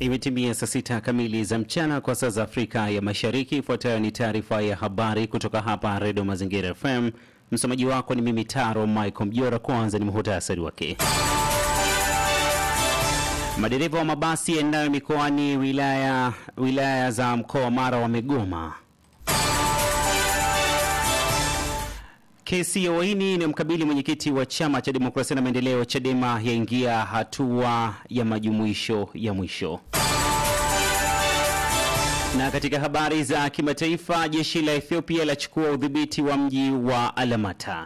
Imetimia saa sita kamili za mchana kwa saa za Afrika ya Mashariki. Ifuatayo ni taarifa ya habari kutoka hapa Redio Mazingira FM. Msomaji wako ni mimi Taro Michael Mjora. Kwanza ni muhutasari wake. Madereva wa mabasi yaendayo mikoani wilaya, wilaya za mkoa wa Mara wamegoma. Kesi ya uhaini inayomkabili mwenyekiti wa chama cha demokrasia na maendeleo Chadema yaingia hatua ya majumuisho ya mwisho. Na katika habari za kimataifa, jeshi la Ethiopia lachukua udhibiti wa mji wa Alamata.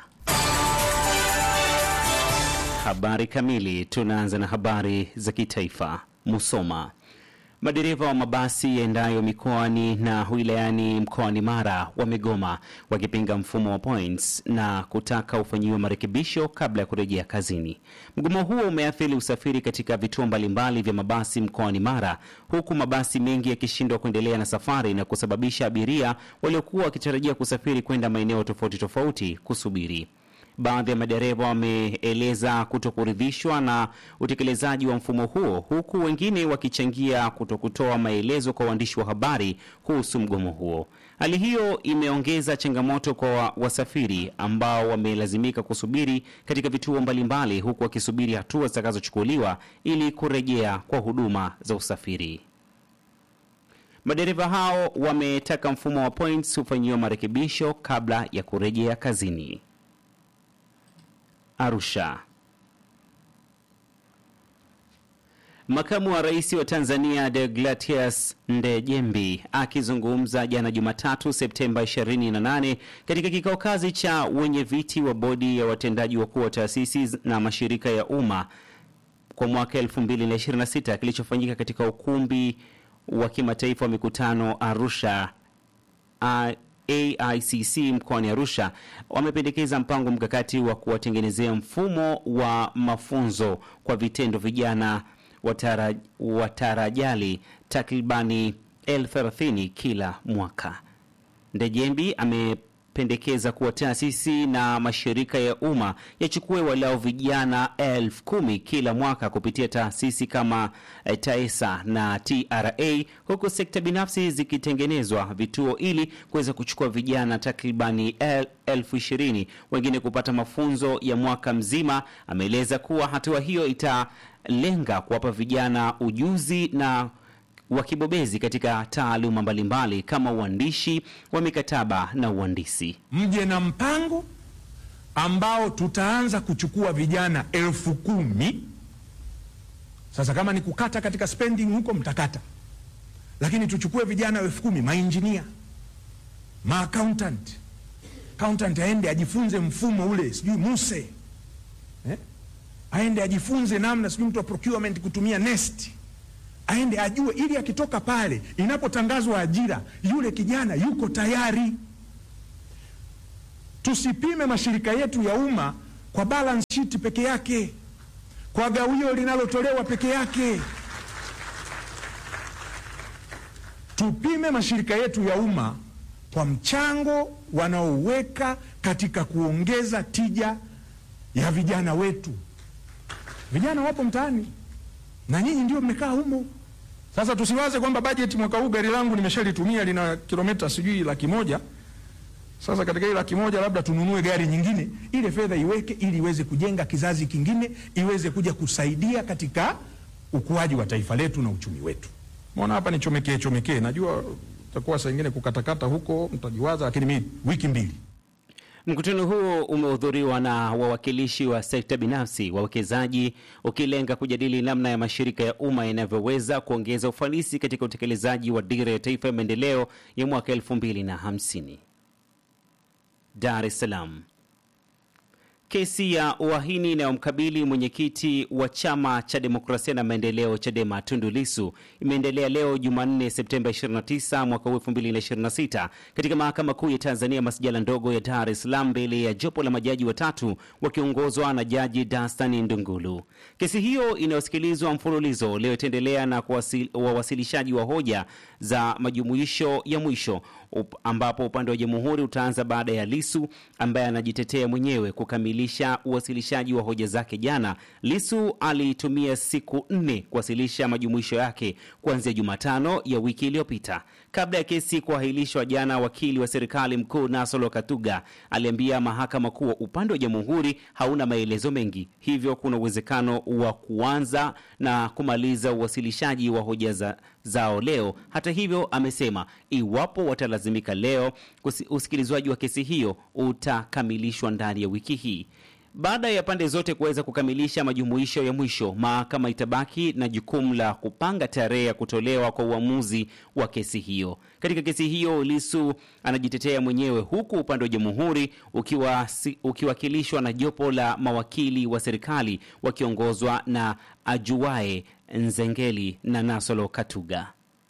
Habari kamili. Tunaanza na habari za kitaifa. Musoma. Madereva wa mabasi yaendayo mikoani na wilayani mkoani Mara wamegoma wakipinga mfumo wa points na kutaka ufanyiwe marekebisho kabla ya kurejea kazini. Mgomo huo umeathiri usafiri katika vituo mbalimbali vya mabasi mkoani Mara, huku mabasi mengi yakishindwa kuendelea na safari na kusababisha abiria waliokuwa wakitarajia kusafiri kwenda maeneo tofauti tofauti kusubiri. Baadhi ya madereva wameeleza kutokuridhishwa na utekelezaji wa mfumo huo, huku wengine wakichangia kutokutoa maelezo kwa waandishi wa habari kuhusu mgomo huo. Hali hiyo imeongeza changamoto kwa wasafiri ambao wamelazimika kusubiri katika vituo mbalimbali, huku wakisubiri hatua zitakazochukuliwa ili kurejea kwa huduma za usafiri. Madereva hao wametaka mfumo wa points hufanyiwa marekebisho kabla ya kurejea kazini. Arusha. Makamu wa Rais wa Tanzania Deogratias Ndejembi akizungumza jana Jumatatu Septemba 28 katika kikao kazi cha wenye viti wa bodi ya watendaji wakuu wa taasisi na mashirika ya umma kwa mwaka 2026 kilichofanyika katika ukumbi wa kimataifa wa mikutano Arusha AICC mkoani Arusha wamependekeza mpango mkakati wa kuwatengenezea mfumo wa mafunzo kwa vitendo vijana watara, watarajali takribani elfu thelathini kila mwaka. Ndejembi amependekeza kuwa taasisi na mashirika ya umma yachukue walau vijana elfu kumi kila mwaka kupitia taasisi kama eh, TAESA na TRA, huku sekta binafsi zikitengenezwa vituo ili kuweza kuchukua vijana takribani el, elfu ishirini wengine kupata mafunzo ya mwaka mzima. Ameeleza kuwa hatua hiyo italenga kuwapa vijana ujuzi na wakibobezi katika taaluma mbalimbali kama uandishi wa mikataba na uhandisi. Mje na mpango ambao tutaanza kuchukua vijana elfu kumi. Sasa kama ni kukata katika spending huko mtakata, lakini tuchukue vijana elfu kumi mainjinia, maaccountant. Accountant aende ajifunze mfumo ule, sijui muse eh? aende ajifunze namna sijui mtu wa procurement kutumia nest aende ajue, ili akitoka pale, inapotangazwa ajira, yule kijana yuko tayari. Tusipime mashirika yetu ya umma kwa balance sheet peke yake, kwa gawio linalotolewa peke yake. Tupime mashirika yetu ya umma kwa mchango wanaoweka katika kuongeza tija ya vijana wetu. Vijana wapo mtaani na nyinyi ndio mmekaa humo. Sasa tusiwaze kwamba bajeti mwaka huu gari langu nimeshalitumia lina kilomita sijui laki moja. Sasa katika ile laki moja labda tununue gari nyingine, ile fedha iweke ili iweze kujenga kizazi kingine, iweze kuja kusaidia katika ukuaji wa taifa letu na uchumi wetu. Mbona hapa ni chomekee chomekee, najua itakuwa saa ingine kukatakata huko mtajiwaza, lakini mimi wiki mbili Mkutano huo umehudhuriwa na wawakilishi wa sekta binafsi, wawekezaji, ukilenga kujadili namna ya mashirika ya umma yanavyoweza kuongeza ufanisi katika utekelezaji wa dira ya taifa ya maendeleo ya mwaka 2050. Dar es Salaam. Kesi ya uhaini inayomkabili mwenyekiti wa chama cha demokrasia na maendeleo Chadema Tundu Lissu imeendelea leo Jumanne Septemba 29 mwaka 2026 katika mahakama kuu ya Tanzania masjala ndogo ya Dar es Salaam mbele ya jopo la majaji watatu wakiongozwa na Jaji Dastan Ndungulu. Kesi hiyo inayosikilizwa mfululizo leo itaendelea na wawasilishaji wa hoja za majumuisho ya mwisho up, ambapo upande wa jamhuri utaanza baada ya Lisu ambaye anajitetea mwenyewe kukamilisha uwasilishaji wa hoja zake jana. Lisu alitumia siku nne kuwasilisha majumuisho yake kuanzia Jumatano ya wiki iliyopita. Kabla ya kesi kuahirishwa jana, wakili wa serikali mkuu Nasolo Katuga aliambia mahakama kuwa upande wa jamhuri hauna maelezo mengi, hivyo kuna uwezekano wa kuanza na kumaliza uwasilishaji wa hoja za, zao leo. Hata hivyo, amesema iwapo watalazimika leo, usikilizwaji wa kesi hiyo utakamilishwa ndani ya wiki hii. Baada ya pande zote kuweza kukamilisha majumuisho ya mwisho, mahakama itabaki na jukumu la kupanga tarehe ya kutolewa kwa uamuzi wa kesi hiyo. Katika kesi hiyo, Lisu anajitetea mwenyewe huku upande wa jamhuri ukiwa ukiwakilishwa na jopo la mawakili wa serikali wakiongozwa na Ajuae Nzengeli na Nasolo Katuga.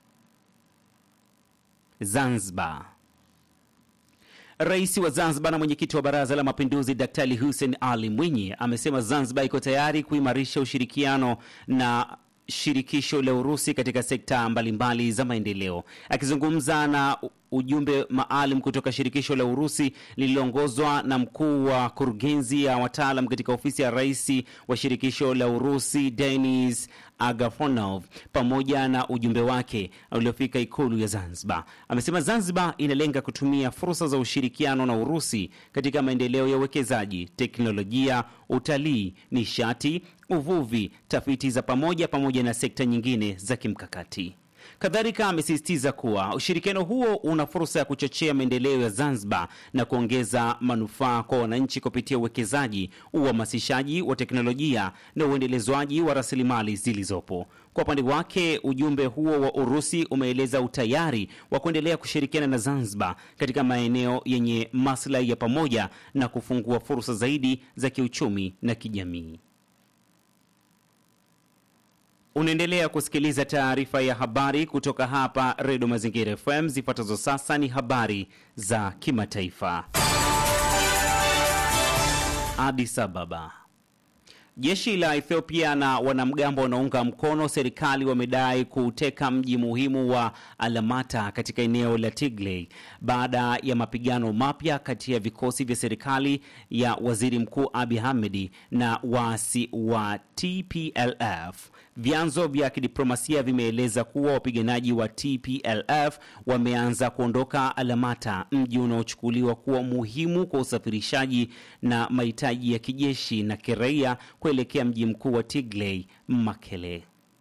Zanzibar. Rais wa Zanzibar na mwenyekiti wa Baraza la Mapinduzi Daktari Hussein Ali Mwinyi amesema Zanzibar iko tayari kuimarisha ushirikiano na shirikisho la Urusi katika sekta mbalimbali za maendeleo. Akizungumza na ujumbe maalum kutoka shirikisho la Urusi lililoongozwa na mkuu wa kurugenzi ya wataalam katika ofisi ya rais wa shirikisho la Urusi Denis Agafonov pamoja na ujumbe wake uliofika ikulu ya Zanzibar. Amesema Zanzibar inalenga kutumia fursa za ushirikiano na Urusi katika maendeleo ya uwekezaji, teknolojia, utalii, nishati, uvuvi, tafiti za pamoja pamoja na sekta nyingine za kimkakati. Kadhalika amesisitiza kuwa ushirikiano huo una fursa ya kuchochea maendeleo ya Zanzibar na kuongeza manufaa kwa wananchi kupitia uwekezaji, uhamasishaji wa teknolojia na uendelezwaji wa rasilimali zilizopo. Kwa upande wake, ujumbe huo wa Urusi umeeleza utayari wa kuendelea kushirikiana na Zanzibar katika maeneo yenye maslahi ya pamoja na kufungua fursa zaidi za kiuchumi na kijamii. Unaendelea kusikiliza taarifa ya habari kutoka hapa Redio Mazingira FM. Zifuatazo sasa ni habari za kimataifa. Addis Ababa. Jeshi la Ethiopia na wanamgambo wanaunga mkono serikali wamedai kuuteka mji muhimu wa Alamata katika eneo la Tigray baada ya mapigano mapya kati ya vikosi vya serikali ya Waziri Mkuu Abiy Ahmed na waasi wa TPLF. Vyanzo vya kidiplomasia vimeeleza kuwa wapiganaji wa TPLF wameanza kuondoka Alamata, mji unaochukuliwa kuwa muhimu kwa usafirishaji na mahitaji ya kijeshi na kiraia kuelekea mji mkuu wa Tigray, Mekele.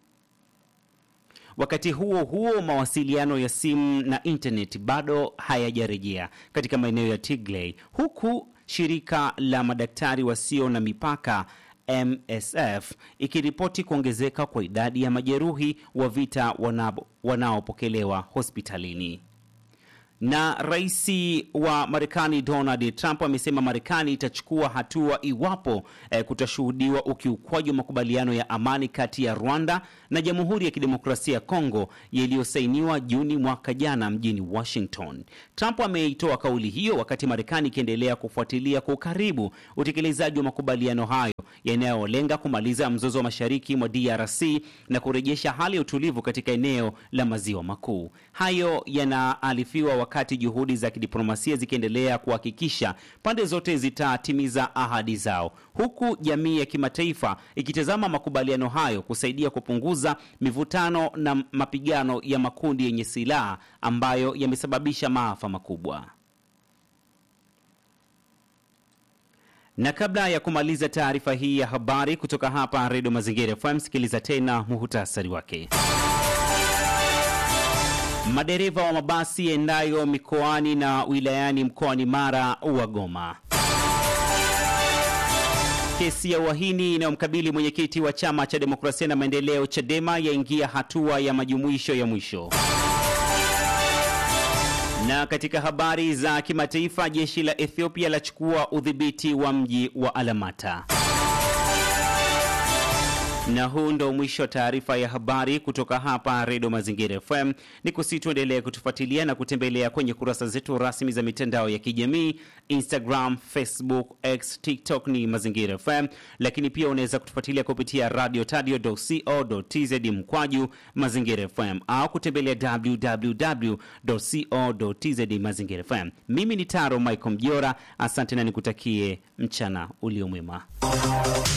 Wakati huo huo, mawasiliano ya simu na intaneti bado hayajarejea katika maeneo ya Tigray, huku shirika la madaktari wasio na mipaka MSF ikiripoti kuongezeka kwa idadi ya majeruhi wa vita wanaopokelewa hospitalini. Na rais wa Marekani Donald Trump amesema Marekani itachukua hatua iwapo eh, kutashuhudiwa ukiukwaji wa makubaliano ya amani kati ya Rwanda na Jamhuri ya Kidemokrasia ya Kongo yaliyosainiwa Juni mwaka jana mjini Washington. Trump ameitoa kauli hiyo wakati Marekani ikiendelea kufuatilia kwa ukaribu utekelezaji wa makubaliano hayo yanayolenga kumaliza mzozo wa mashariki mwa DRC na kurejesha hali ya utulivu katika eneo la maziwa makuu. Hayo yanaalifiwa wakati juhudi za kidiplomasia zikiendelea kuhakikisha pande zote zitatimiza ahadi zao, huku jamii ya kimataifa ikitazama makubaliano hayo kusaidia kupunguza mivutano na mapigano ya makundi yenye silaha ambayo yamesababisha maafa makubwa. Na kabla ya kumaliza taarifa hii ya habari kutoka hapa Redio Mazingira FM, sikiliza tena muhutasari wake. Madereva wa mabasi yaendayo mikoani na wilayani mkoani Mara wagoma. Kesi ya uhaini inayomkabili mwenyekiti wa chama cha demokrasia na maendeleo CHADEMA yaingia hatua ya majumuisho ya mwisho. Na katika habari za kimataifa, jeshi la Ethiopia lachukua udhibiti wa mji wa Alamata. Na huu ndo mwisho wa taarifa ya habari kutoka hapa Redio Mazingira FM. Ni kusi tuendelee kutufuatilia na kutembelea kwenye kurasa zetu rasmi za mitandao ya kijamii Instagram, Facebook, X, TikTok ni Mazingira FM, lakini pia unaweza kutufuatilia kupitia radio tadio.co.tz mkwaju Mazingira FM au kutembelea www.co.tz Mazingira FM. Mimi ni Taro Michael Mjora, asante na nikutakie mchana uliomwema.